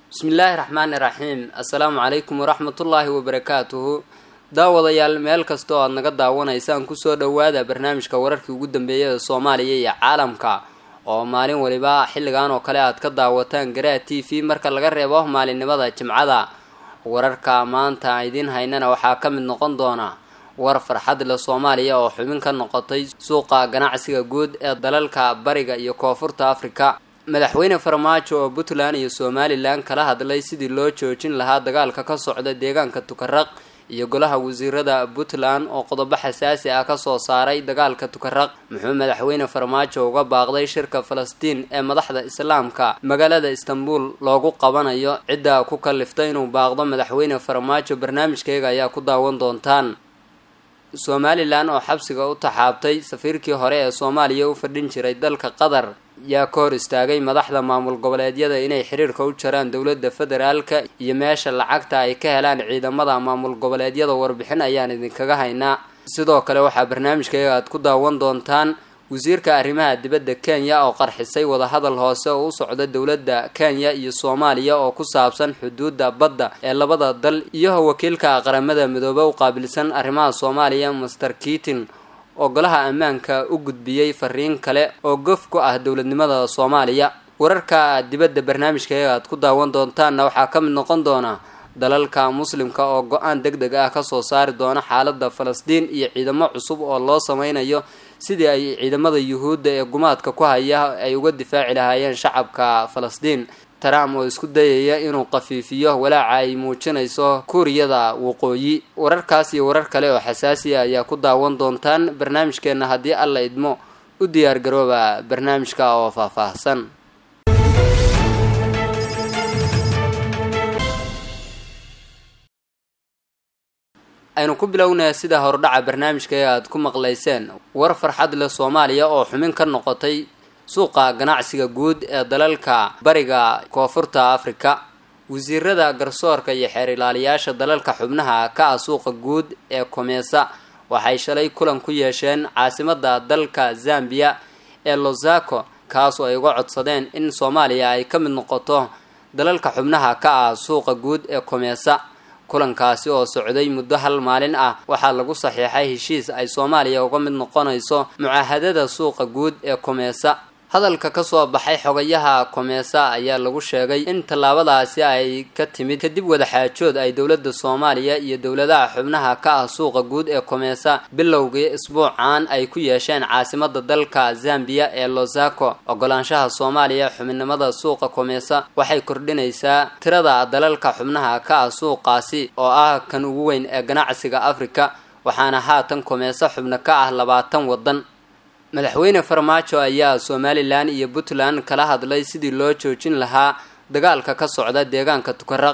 bismillaahi raxmaani raxiim assalaamu calaykum waraxmatullaahi wabarakaatuhu daawadayaal meel kasta oo aad naga daawanaysaan kusoo dhowaada barnaamijka wararkii ugu dambeeyay ee soomaaliya iyo caalamka oo maalin waliba xilligan oo kale aad ka daawataan garaa t v marka laga reebo maalinimada jimcada wararka maanta idiin haynana waxaa ka mid noqon doona war farxad leh soomaaliya oo xubin ka noqotay suuqa ganacsiga guud ee dalalka bariga iyo koonfurta afrika madaxweyne farmaajo oo puntland iyo somalilan kala hadlay sidii loo joojin lahaa dagaalka ka socda deegaanka tukaraq iyo golaha wasiirada puntland oo qodobo xasaasi ah kasoo saaray dagaalka tukaraq muxuu madaxweyne farmaajo uga baaqday shirka falastiin ee madaxda islaamka magaalada istanbul loogu qabanayo cidda ku kaliftay inuu baaqdo madaxweyne farmaajo barnaamijkayga ayaa ku daawan doontaan somalilan oo xabsiga u taxaabtay safiirkii hore ee soomaaliya u fadhin jiray dalka qatar yaa ka hor istaagay madaxda maamul goboleedyada inay xiriirka u jaraan dowladda federaalka iyo meesha lacagta ay ka helaan ciidamada maamul goboleedyada warbixin ayaan idinkaga haynaa sidoo kale waxaa barnaamijkayga aad ku daawan doontaan wasiirka arrimaha dibadda kenya oo qarxisay wadahadal hoose oo u socda dowladda kenya iyo soomaaliya oo ku saabsan xuduudda badda ee labada dal iyo wakiilka qaramada midoobe u qaabilsan arrimaha soomaaliya master kiitin oo golaha ammaanka u gudbiyey fariin kale oo gof ku ah dowladnimada soomaaliya wararka dibadda barnaamijkayga aad ku daawan doontaanna waxaa ka mid noqon doona dalalka muslimka oo go-aan deg deg ah kasoo saari doona xaaladda falastiin iyo ciidamo cusub oo loo sameynayo sidii ay ciidamada yuhuudda ee gumaadka ku haya ay uga difaaci lahaayeen shacabka falastiin trump oo isku dayaya inuu qafiifiyo walaaca ay muujinayso kuuriyada waqooyi wararkaas iyo warar kale oo xasaasiya ayaa ku daawan doontaan barnaamijkeenna haddii alla idmo u diyaargarooba barnaamijka oo faahfaahsan aynu ku bilownaya sida hordhaca barnaamijkayga aad ku maqlayseen war farxad leh soomaaliya oo xumin ka noqotay suuqa ganacsiga guud ee dalalka bariga koonfurta afrika wasiirada garsoorka iyo xeer ilaaliyaasha dalalka xubnaha ka ah suuqa guud ee komeesa waxay shalay kulan ku yeesheen caasimada dalka zambiya ee losako kaasoo ay uga codsadeen in soomaaliya ay ka mid noqoto dalalka xubnaha ka ah suuqa guud ee komeesa kulankaasi oo socday muddo hal maalin ah waxaa lagu saxiixay heshiis ay soomaaliya uga mid noqonayso mucaahadada suuqa guud ee komeesa hadalka kasoo baxay xogayaha komeesa ayaa lagu sheegay in tallaabadaasi ay ka timid kadib wadaxaajood ay dowladda soomaaliya iyo dowladaha xubnaha ka ah suuqa guud ee komeesa bilowgii isbuucan ay ku yeesheen caasimada dalka zambiya ee losako ogolaanshaha soomaaliya xubinimada suuqa komeesa waxay kordhinaysaa tirada dalalka xubnaha ka ah suuqaasi oo ah kan ugu weyn ee ganacsiga afrika waxaana haatan komeesa xubno ka ah labaatan waddan madaxweyne farmaajo ayaa somalilan iyo puntland kala hadlay sidii loo joojin lahaa dagaalka ka socda deegaanka tukaraq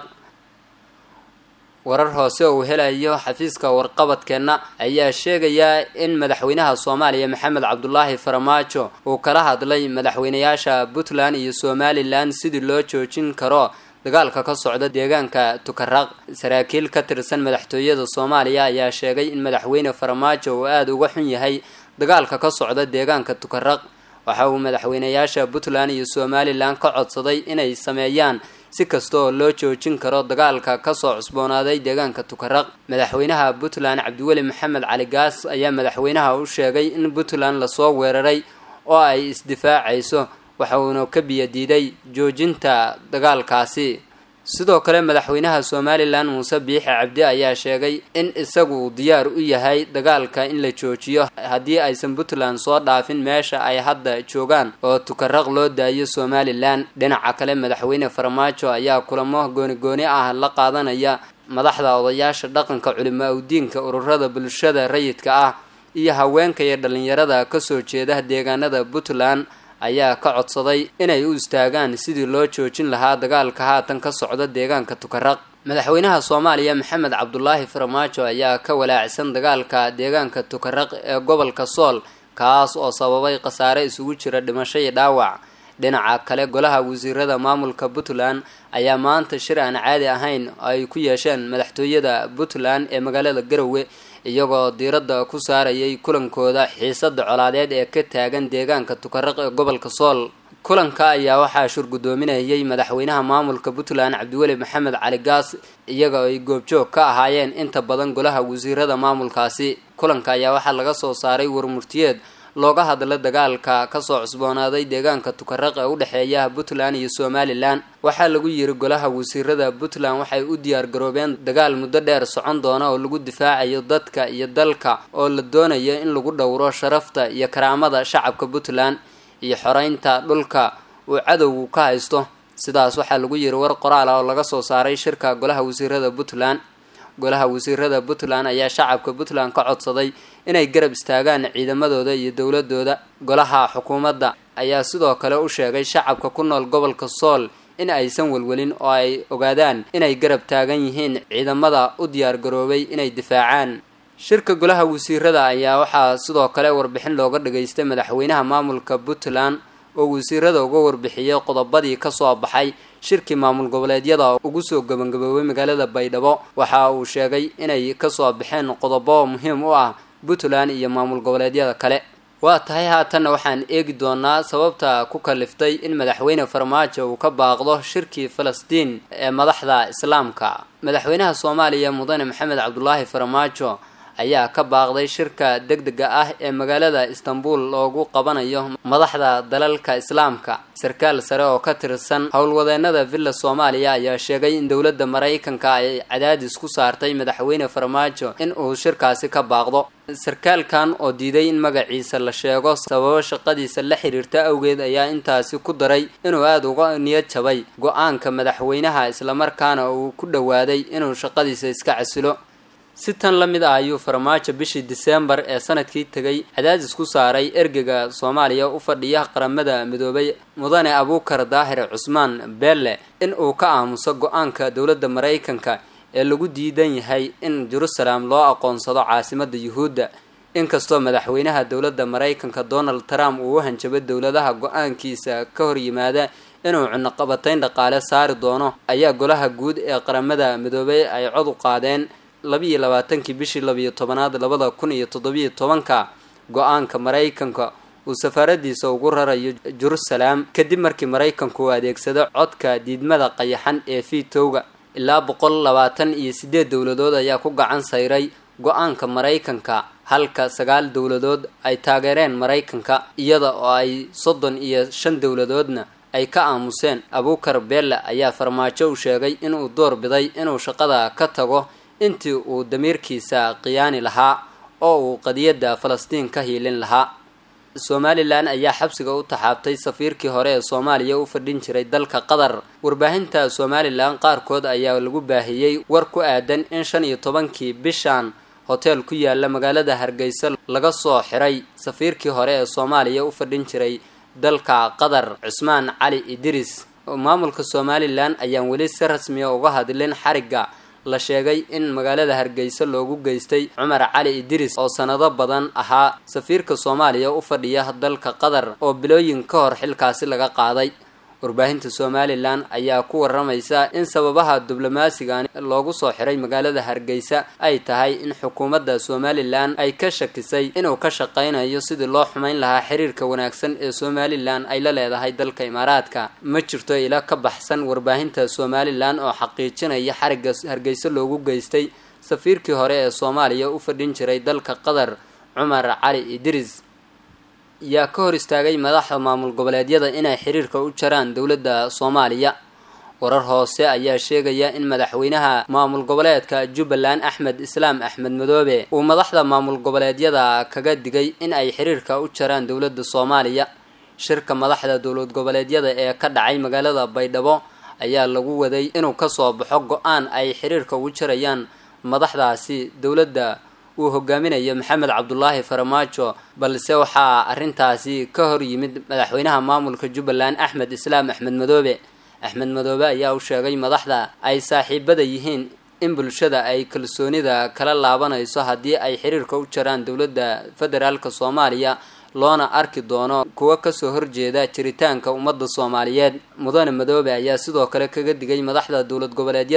warar hoose uu helayo xafiiska warqabadkeenna ayaa sheegaya in madaxweynaha soomaaliya maxamed cabdulaahi farmaajo uu kala hadlay madaxweynayaasha puntland iyo somalilan sidii loo joojin karo dagaalka ka socda deegaanka tukaraq saraakiil ka tirsan madaxtooyada soomaaliya ayaa sheegay in madaxweyne farmaajo uu aada uga xun yahay dagaalka ka socda deegaanka tukaraq waxa uu madaxweynayaasha puntland iyo somalilan ka codsaday inay sameeyaan si kasta oo loo joojin karo dagaalka kasoo cusboonaaday deegaanka tukaraq madaxweynaha puntland cabdiweli maxamed cali gaas ayaa madaxweynaha u sheegay in puntland lasoo weeraray oo ay isdifaacayso waxa uuna ka biyadiiday joojinta dagaalkaasi sidoo kale madaxweynaha somalilan muuse biixi cabdi ayaa sheegay in isagu uu diyaar u yahay dagaalka in la joojiyo haddii aysan puntland soo dhaafin meesha ay hadda joogaan oo tukaraq loo daayo somalilan dhinaca kale madaxweyne farmaajo ayaa kulamo gooni-gooni ah la qaadanaya madaxda odayaasha dhaqanka culimo awdiinka ururada bulshada rayidka ah iyo haweenka iyo dhalinyarada kasoo jeeda deegaanada puntland ayaa ka codsaday inay u istaagaan sidii loo joojin lahaa dagaalka haatan ka socda deegaanka tukaraq madaxweynaha soomaaliya maxamed cabdulaahi farmaajo ayaa ka walaacsan dagaalka deegaanka tukaraq ee gobolka sool kaas oo sababay khasaare isugu jira dhimasho iyo dhaawac dhinaca kale golaha wasiirada maamulka puntland ayaa maanta shir aan caadi ahayn ay ku yeesheen madaxtooyada puntland ee magaalada garowe iyagoo diiradda ku saarayay kulankooda xiisada colaadeed ee ka taagan deegaanka tukaraq ee gobolka sool kulanka ayaa waxaa shurgudoominayay madaxweynaha maamulka puntland cabdiweli maxamed cali gaas iyaga oo ay goobjoog ka ahaayeen inta badan golaha wasiirada maamulkaasi kulanka ayaa waxaa laga soo saaray warmurtiyeed looga hadla dagaalka kasoo cusboonaaday deegaanka tukaraq ee u dhexeeya puntland iyo somalilan waxaa lagu yiri golaha wasiirada puntland waxay u diyaar garoobeen dagaal muddo dheer socon doona oo lagu difaacayo dadka iyo dalka oo la doonayo in lagu dhowro sharafta iyo karaamada shacabka puntland iyo xoreynta dhulka uu cadowgu ka haysto sidaas waxaa lagu yiri war qoraal ah oo laga soo saaray shirka golaha wasiirada puntland golaha wasiirada puntland ayaa shacabka puntland ka codsaday inay garab istaagaan ciidamadooda iyo dowladooda golaha xukuumadda ayaa sidoo kale u sheegay shacabka ku nool gobolka sool in aysan welwelin oo ay ogaadaan inay garab taagan yihiin ciidamada u diyaar garoobay inay difaacaan shirka golaha wasiirada ayaa waxaa sidoo kale warbixin looga dhageystay madaxweynaha maamulka puntland oo wasiirada uga warbixiyey qodobadii kasoo baxay shirkii maamul goboleedyada ugu soo gabagaboobay magaalada baydhabo waxa uu sheegay inay kasoo baxeen qodobo muhiim u ah puntland iyo maamul goboleedyada kale waa tahay haatanna waxaan eegi doonaa sababta ku kaliftay in madaxweyne farmaajo uu ka baaqdo shirkii falastiin ee madaxda islaamka madaxweynaha soomaaliya mudane maxamed cabdulaahi farmaajo ayaa ka baaqday shirka degdega ah ee magaalada istanbul loogu qabanayo madaxda dalalka islaamka sarkaal sare oo ka tirsan howlwadeenada villa soomaaliya ayaa sheegay in dowladda maraykanka ay cadaadis ku saartay madaxweyne farmaajo in uu shirkaasi ka baaqdo sarkaalkan oo diiday in magaciisa la sheego sababo shaqadiisa la xiriirta awgeed ayaa intaasi ku daray inuu aada uga niyad jabay go-aanka madaxweynaha islamarkaana uu ku dhowaaday inuu shaqadiisa iska casilo si tan la mid ah ayuu farmaajo bishii diseembar ee sanadkii tegay cadaadis ku saaray ergega soomaaliya u fadhiya qaramada midoobay mudane abuukar daahir cusmaan beelle in uu ka aamuso go-aanka dowladda maraykanka ee lagu diidan yahay in jerusalem loo aqoonsado caasimada yuhuudda inkastoo madaxweynaha dowladda maraykanka donald trump uu u hanjabay dowladaha go-aankiisa ka hor yimaada inuu cunaqabatayn dhaqaale saari doono ayaa golaha guud ee qaramada midoobay ay cod u qaadeen labiiyo labaatankii bishii labiyo tobanaad labada kun iyo toddobiyo tobanka go-aanka maraykanka uu safaaradiisa ugu rarayo jerusalem kadib markii maraykanku uu adeegsado codka diidmada qayaxan ee fiitowga ilaa boqol labaatan iyo sideed dowladood ayaa ku gacan sayray go-aanka maraykanka halka sagaal dowladood ay taageereen maraykanka iyada oo ay soddon iyo shan dowladoodna ay ka aamuseen abuukar belle ayaa farmaajo u sheegay inuu door biday inuu shaqada ka tago intii uu damiirkiisa khiyaani lahaa oo uu qadiyadda falastiin ka hiilin lahaa somalilan ayaa xabsiga u taxaabtay safiirkii hore ee soomaaliya u fadhin jiray dalka qatar warbaahinta somalilan qaarkood ayaa lagu baahiyey war ku aadan in shan iyo tobankii bishan hoteel ku yaala magaalada hargeysa laga soo xiray safiirkii hore ee soomaaliya u fadhin jiray dalka qatar cusmaan cali idris maamulka somalilan ayaan weli si rasmiya uga hadlin xarigga la sheegay in magaalada hargeysa loogu geystay cumar cali idris oo sanado badan ahaa safiirka soomaaliya u fadhiya dalka qatar oo bilooyin ka hor xilkaasi laga qaaday warbaahinta somalilan ayaa ku waramaysa in sababaha diblomaasigan loogu soo xiray magaalada hargeysa ay tahay in xukuumadda somalilan ay ka shakisay inuu ka shaqeynayo sidii loo xumeyn lahaa xiriirka wanaagsan ee somalilan ay la leedahay dalka imaaraadka ma jirto ila ka baxsan warbaahinta somalilan oo xaqiijinaya xarigga hargeysa loogu geystay safiirkii hore ee soomaaliya u fadhin jiray dalka qatar cumar cali idris yaa ka hor istaagay madaxda maamul goboleedyada inay xiriirka u jaraan dowladda soomaaliya warar hoose ayaa sheegaya in madaxweynaha maamul goboleedka jubbaland axmed islaam axmed madoobe uu madaxda maamul goboleedyada kaga digay in ay xiriirka u jaraan dowladda soomaaliya shirka madaxda dowlad goboleedyada ee ka dhacay magaalada baydhabo ayaa lagu waday inuu kasoo baxo go-aan ay xiriirka ugu jarayaan madaxdaasi dowladda uu hogaaminayo maxamed cabdulaahi farmaajo balse waxaa arrintaasi ka hor yimid madaxweynaha maamulka jubbaland axmed islaam axmed madoobe axmed madoobe ayaa u sheegay madaxda ay saaxiibada yihiin in bulshada ay kalsoonida kala laabanayso haddii ay xiriirka u jaraan dowladda federaalk soomaaliya loona arki doono kuwa kasoo horjeeda jiritaanka ummadda soomaaliyeed mudane madoobe ayaa sidoo kale kaga digay madaxda dowlad goboleedyada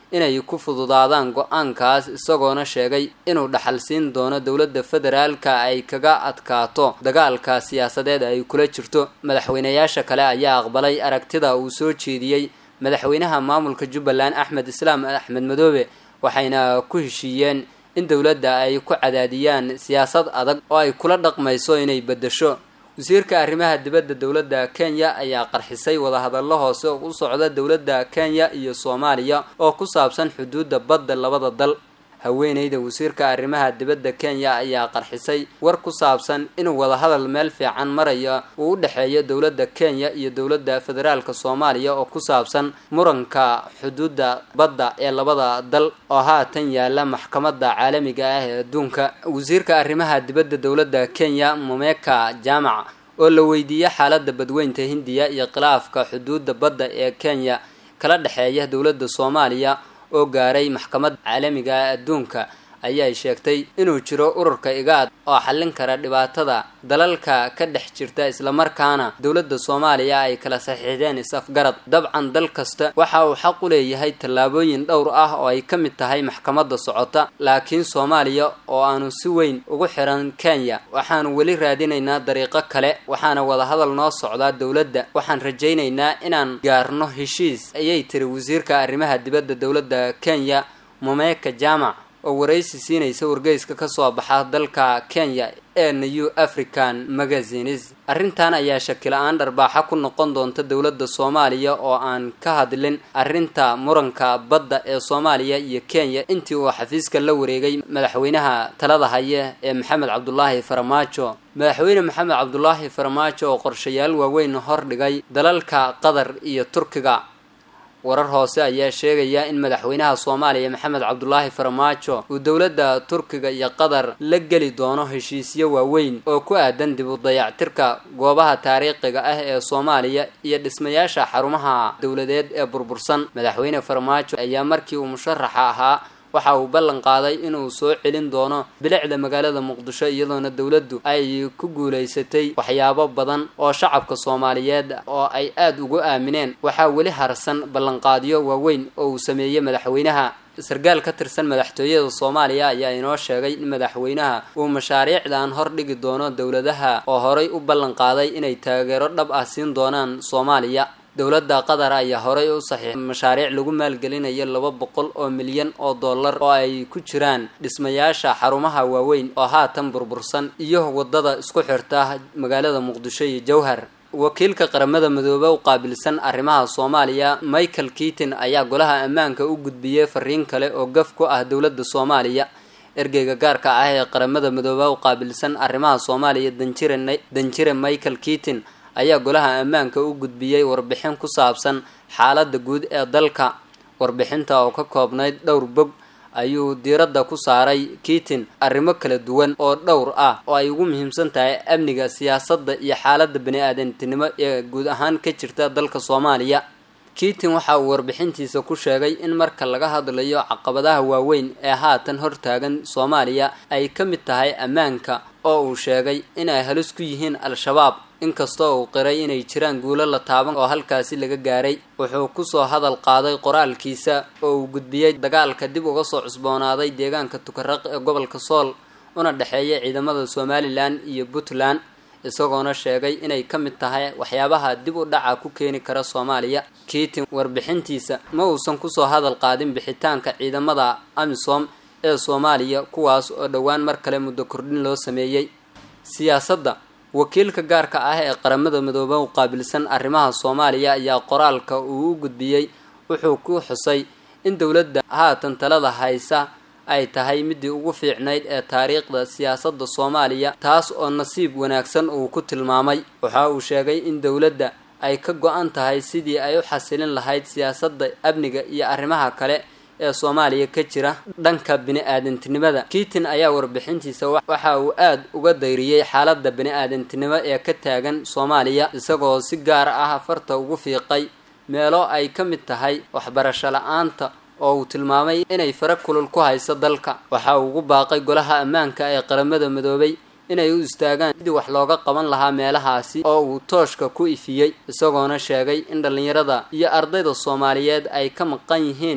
inay ku fududaadaan go-aankaas isagoona sheegay inuu dhaxal siin doono dowladda federaalka ay kaga adkaato dagaalka siyaasadeed ay kula jirto madaxweynayaasha kale ayaa aqbalay aragtida uu soo jeediyey madaxweynaha maamulka jubbaland axmed islaam axmed madoobe waxayna ku heshiiyeen in dowladda ay ku cadaadiyaan siyaasad adag oo ay kula dhaqmayso inay beddesho wasiirka arrimaha dibadda dowladda kenya ayaa qarxisay wadahadallo hoose oo u socda dowladda kenya iyo soomaaliya oo ku saabsan xuduudda badda labada dal haweeneyda wasiirka arrimaha dibadda kenya ayaa qarxisay war ku saabsan inuu wadahadal meel fiican maraya uu u dhexeeyo dowladda kenya iyo dowladda federaalka soomaaliya oo ku saabsan muranka xuduudda badda ee labada dal oo haatan yaala maxkamadda caalamiga ah ee adduunka wasiirka arrimaha dibadda dowladda kenya momeka jaamac oo la weydiiyey xaaladda badweynta hindiya iyo khilaafka xuduudda badda ee kenya kala dhexeeya dowladda soomaaliya oo gaaray maxkamadda caalamiga ah adduunka ayay sheegtay inuu jiro ururka igaad oo xallin kara dhibaatada dalalka ka dhex jirta islamarkaana dowladda soomaaliya ay kala saxiixdeen is-afgarad dabcan dal kasta waxa uu xaq u leeyahay tallaabooyin dhowr ah oo ay ka mid tahay maxkamadda socota laakiin soomaaliya oo aanu si weyn ugu xiran kenya waxaanu weli raadinaynaa dariiqo kale waxaana wadahadal noo socdaa dowladda waxaan rajaynaynaa inaan gaarno heshiis ayay tiri wasiirka arrimaha dibadda dowladda kenya momeka jaamac oo waraysi siinaysa wargeyska kasoo baxa dalka kenya ee new african magazines arrintan ayaa shakila-aan dharbaaxa ku noqon doonta dowladda soomaaliya oo aan ka hadlin arrinta muranka badda ee soomaaliya iyo kenya intii uu xafiiska la wareegay madaxweynaha talada haya ee maxamed cabdulaahi farmaajo madaxweyne maxamed cabdulaahi farmaajo oo qorshayaal waaweyn hordhigay dalalka qatar iyo turkiga warar hoose ayaa sheegaya in madaxweynaha soomaaliya maxamed cabdulaahi farmaajo uu dowladda turkiga iyo qatar la geli doono heshiisyo waaweyn oo ku aadan dib u dayactirka goobaha taariikhiga ah ee soomaaliya iyo dhismayaasha xarumaha dowladeed ee burbursan madaxweyne farmaajo ayaa markii uu musharaxa ahaa waxa uu ballan qaaday inuu soo celin doono bilicda magaalada muqdisho iyadoona dowladdu ay ku guulaysatay waxyaabo badan oo shacabka soomaaliyeed oo ay aada ugu aamineen waxaa weli harsan ballanqaadyo waaweyn oo uu sameeyey madaxweynaha sarkaal ka tirsan madaxtooyada soomaaliya ayaa inoo sheegay in madaxweynaha uu mashaariicdan hordhigi doono dowladaha oo horay u ballan qaaday inay taageero dhab ah siin doonaan soomaaliya dowladda qatar ayaa horay u saxiixay mashaariic lagu maalgelinayo laba boqol oo milyan oo dollar oo ay ku jiraan dhismayaasha xarumaha waaweyn oo haatan burbursan iyo wadada isku xirta magaalada muqdisho iyo jowhar wakiilka qaramada midoobe u qaabilsan arrimaha soomaaliya michael keaton ayaa golaha ammaanka u gudbiyey fariin kale oo gaf ku ah dowladda soomaaliya ergeyga gaarka ah ee qaramada midoobe u qaabilsan arrimaha soomaaliya danjire danjire michael keaton ayaa golaha ammaanka u gudbiyey warbixin ku saabsan xaaladda guud ee dalka warbixinta oo ka koobnayd dhowr bog ayuu diiradda ku saaray kiitin arrimo kala duwan oo dhowr ah oo ay ugu muhiimsan tahay amniga siyaasadda iyo xaaladda bani-aadantinimo ee guud ahaan ka jirta dalka soomaaliya kiitin waxa uu warbixintiisa ku sheegay in marka laga hadlayo caqabadaha waaweyn ee haatan hortaagan soomaaliya ay ka mid tahay ammaanka oo uu sheegay inay halis ku yihiin al-shabaab inkastoo uu qiray inay jiraan guulo la taaban oo halkaasi laga gaaray wuxuu kusoo hadal qaaday qoraalkiisa oo uu gudbiyey dagaalka dib uga soo cusboonaaday deegaanka tukaraq ee gobolka sool una dhexeeya ciidamada somalilan iyo puntland isagoona sheegay inay ka mid tahay waxyaabaha dib u dhaca ku keeni kara soomaaliya kiitin warbixintiisa ma uusan kusoo hadal qaadin bixitaanka ciidamada amisom ee soomaaliya kuwaas oo dhowaan mar kale muddo kordhin loo sameeyey siyaasadda wakiilka gaarka ah ee qaramada midoobe u qaabilsan arrimaha soomaaliya ayaa qoraalka uu u gudbiyey wuxuu ku xusay in dowladda haatan talada haysa ay tahay midii ugu fiicnayd ee taariikhda siyaasadda soomaaliya taas oo nasiib wanaagsan uu ku tilmaamay waxa uu sheegay in dowladda ay ka go-an tahay sidii ay u xasilin lahayd siyaasadda amniga iyo arrimaha kale ee soomaaliya ka jira dhanka bini-aadantinimada kiitin ayaa warbixintiisa waxa uu aada uga dayriyey xaaladda bini-aadantinimo ee ka taagan soomaaliya isagoo si gaar ah farta ugu fiiqay meelo ay ka mid tahay waxbarasho la-aanta oo uu tilmaamay inay fara kulul ku hayso dalka waxa uu ugu baaqay golaha ammaanka ee qaramada midoobay inay u istaagaan sidii wax looga qaban lahaa meelahaasi oo uu tooshka ku ifiyey isagoona sheegay in dhallinyarada iyo ardayda soomaaliyeed ay ka maqan yihiin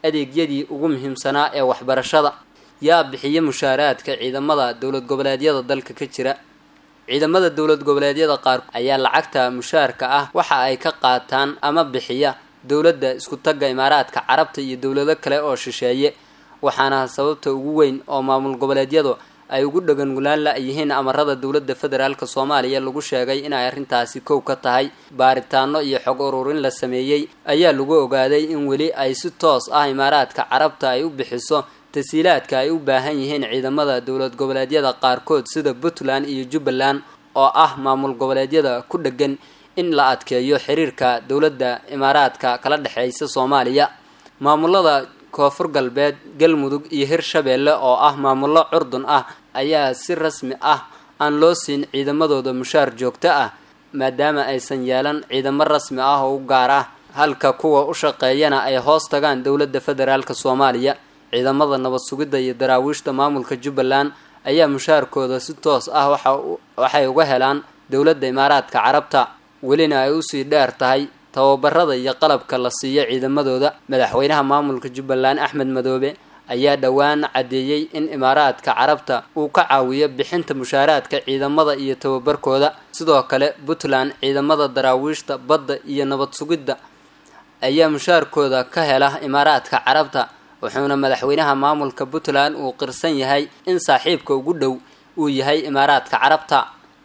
adeegyadii ugu muhiimsanaa ee waxbarashada yaa bixiya mushaaraadka ciidamada dowlad goboleedyada dalka ka jira ciidamada dowlad goboleedyada qaar ayaa lacagta mushaarka ah waxa ay ka qaataan ama bixiya dowladda isku tagga imaaraadka carabta iyo dowlado kale oo shisheeye waxaana sababta ugu weyn oo maamul goboleedyadu ay ugu dhagangulaan la-yihiin amarada dowladda federaalk soomaaliya lagu sheegay inay arrintaasi kow ka tahay baaritaano iyo xog ururin la sameeyey ayaa lagu ogaaday in weli ay si toos ah imaaraadka carabta ay u bixiso tasiilaadka ay u baahan yihiin ciidamada dowlad goboleedyada qaarkood sida puntland iyo jubbaland oo ah maamul goboleedyada ku dhegan in la adkeeyo xiriirka dowladda imaaraadka kala dhexeysa soomaaliya maamulada koonfur galbeed galmudug iyo hirshabeelle oo ah maamullo curdun ah ayaa si rasmi ah aan loo siin ciidamadooda mushaar joogto ah maadaama aysan yeelan ciidamo rasmi ah oo u gaar ah halka kuwa u shaqeeyana ay hoos tagaan dowladda federaalk soomaaliya ciidamada nabad sugidda iyo daraawiishta maamulka jubbaland ayaa mushaarkooda si toos ah waxay uga helaan dowladda imaaraadka carabta welina ay usii dheer tahay tababarada iyo qalabka la siiyo ciidamadooda madaxweynaha maamulka jubbaland axmed madoobe ayaa dhowaan caddeeyey in imaaraadka carabta uu ka caawiyo bixinta mushaaraadka ciidamada iyo tababarkooda sidoo kale puntland ciidamada daraawiishta badda iyo nabad sugidda ayaa mushaarkooda ka hela imaaraadka carabta wuxuuna madaxweynaha maamulka puntland uu qirsan yahay in saaxiibka ugu dhow uu yahay imaaraadka carabta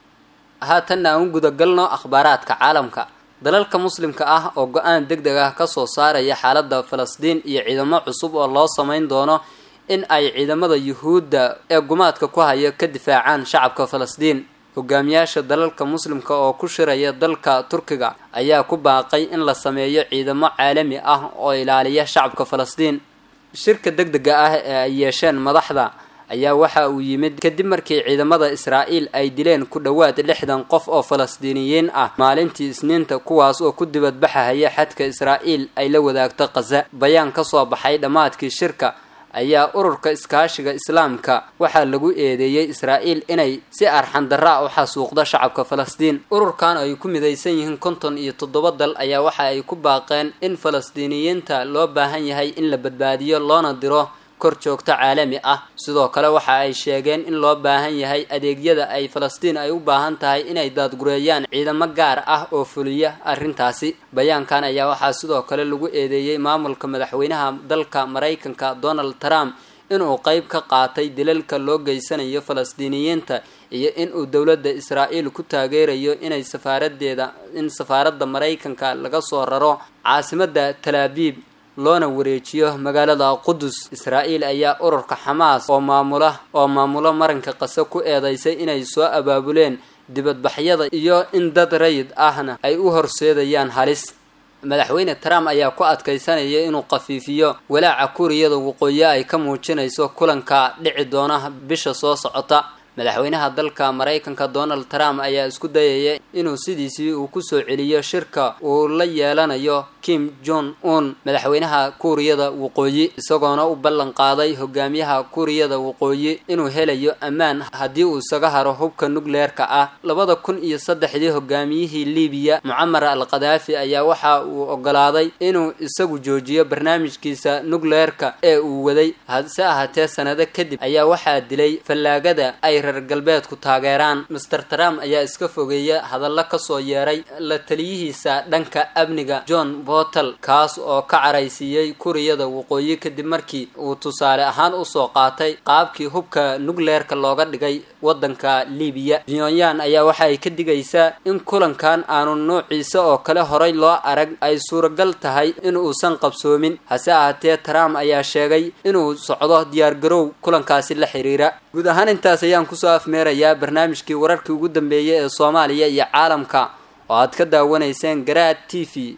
haatanna aan u gudagalno akhbaaraadka caalamka dalalka muslimka ah oo go-aan deg deg ah kasoo saaraya xaaladda falastiin iyo ciidamo cusub oo loo sameyn doono in ay ciidamada yuhuudda ee gumaadka ku haya ka difaacaan shacabka falastiin hogaamiyaasha dalalka muslimka oo ku shiraya dalka turkiga ayaa ku baaqay in la sameeyo ciidamo caalami ah oo ilaaliya shacabka falastiin shirka deg dega ah ee ay yeesheen madaxda ayaa waxa uu yimid kadib markii ciidamada israa'iil ay dileen ku dhowaad lixdan qof oo falastiiniyiin ah maalintii isniinta kuwaas oo ku dibadbaxahaya xadka israa'iil ay la wadaagto khaza bayaan ka soo baxay dhammaadkii shirka ayaa ururka iskaashiga islaamka waxaa lagu eedeeyey israa'iil inay si arxandarra u xasuuqdo shacabka falastiin ururkan ay ku midaysan yihiin konton iyo toddoba dal ayaa waxa ay ku baaqeen in falastiiniyiinta loo baahan yahay in la badbaadiyo loona diro kor joogto caalami ah sidoo kale waxa ay sheegeen in loo baahan yahay adeegyada ay falastiin ay u baahan tahay inay daadgureeyaan ciidamo gaar ah oo fuliya arrintaasi bayaankan ayaa waxaa sidoo kale lagu eedeeyey maamulka madaxweynaha dalka maraykanka donald trump inuu qeyb ka qaatay dilalka loo geysanayo falastiiniyiinta iyo inuu dowladda israa'iil ku taageerayo inay safaaradeeda in safaaradda maraykanka laga soo raro caasimadda talaabiib loona wareejiyo magaalada qudus israa'iil ayaa ururka xamaas oo maamula oo maamulo maranka qase ku eedeysay inay soo abaabuleen dibadbaxyada iyo in dad rayid ahna ay u horseedayaan halis madaxweyne trump ayaa ku adkaysanaya inuu khafiifiyo walaaca kuuriyada waqooyi ay ka muujinayso kulanka dhici doona bisha soo socota madaxweynaha dalka maraykanka donald trump ayaa isku dayaya inuu sidiisii uu kusoo celiyo shirka uu la yeelanayo kim jong un madaxweynaha kuuriyada waqooyi isagoona u ballan qaaday hogaamiyaha kuuriyada waqooyi inuu helayo ammaan haddii uu isaga haro hubka nukleerka ah labada kun iyo saddexdii hogaamiyihii libiya mucamar al khadaafi ayaa waxa uu ogolaaday inuu isagu joojiyo barnaamijkiisa nukleerka ee uu waday hase ahaatee sanado kadib ayaa waxaa dilay fallaagada ay reer galbeedku taageeraan master trump ayaa iska fogeeya hadallo kasoo yeeray la taliyihiisa dhanka amniga john botel kaas oo ka caraysiiyey kuriyada waqooyi kadib markii uu tusaale ahaan usoo qaatay qaabkii hubka nukleerka looga dhigay wadanka libiya pyonyan ayaa waxaay ka digaysaa in kulankan aanu noociisa oo kale horay loo arag ay suuragal tahay in uusan qabsoomin hase ahaatee trump ayaa sheegay inuu socdo diyaargarow kulankaasi la xiriira guud ahaan intaas ayaan kusoo afmeerayaa barnaamijkii wararkii ugu dambeeyay ee soomaaliya iyo caalamka oo aad ka daawanayseen garaad t v